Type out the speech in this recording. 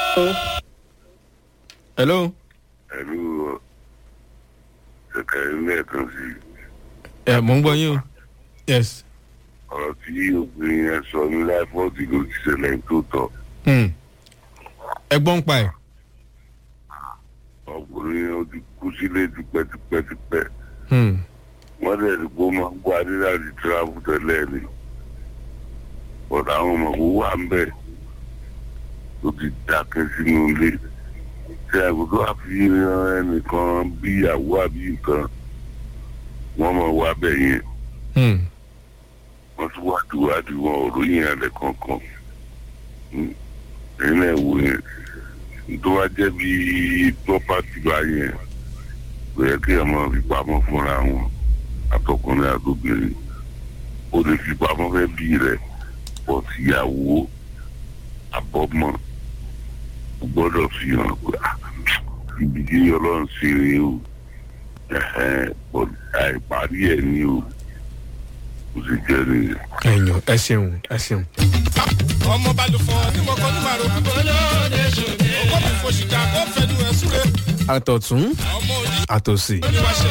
hello. pẹ̀lú ṣẹ̀kẹ̀rẹ̀ lẹ́ẹ̀kan sí i. ẹ mò ń gbọ́ yín o. yes. ọ̀rọ̀ tí obìnrin yẹn sọ ní láìpọ́ọ̀tì ló ti ṣẹlẹ̀ tó tọ̀. Hmm. ẹ gbọ́ ń pa ẹ̀. ọkùnrin yẹn ó ti kú sílé tipẹ́tipẹ́tipẹ́. Hmm. wọ́n dẹ̀ ní kó máa ń gbọ́ adé láti tíráfù tẹ́lẹ̀ ni. ọ̀dà àwọn ọmọ kò wà ń bẹ̀ tó ti dákẹ́ sínú ilé. ṣé àgùntàn wà fi ẹnìkan bí ìyàwó àbí nǹkan wọ́n mọ̀ wá bẹ̀ yẹn. Hmm. wọ́n tún wá dùwádìí wọn ò ròyìn alẹ́ kankan ẹ̀yin náà wò yẹn tó wá jẹ́ bí pọ́pátì bá yẹn kò yẹ kí ẹ máa fi pamọ́ fúnra wọn àtọkùnrin àtobìnrin ó lè fi pamọ́ fẹ́ bí rẹ̀ pọ̀ síyàwó àbọ̀mọ́ ó gbọ́dọ̀ fi hàn pé ah, ibi tí ọlọ́run ṣe rèé o ẹ̀hẹ́n, but àìparí ẹ̀ ní o kò sì jẹ́ nìyẹn. ẹ̀yàn ẹ ṣeun ẹ ṣeun. ọmọ balùfọ̀ tí mo kọ́ ní màrò kúkọ́ lóde ṣòde. ọkọ mi fò ṣìkà kó fẹnu ẹ̀ súre. àtọ̀tún ọmọ òjì àtòsí. ló ní wàá ṣe.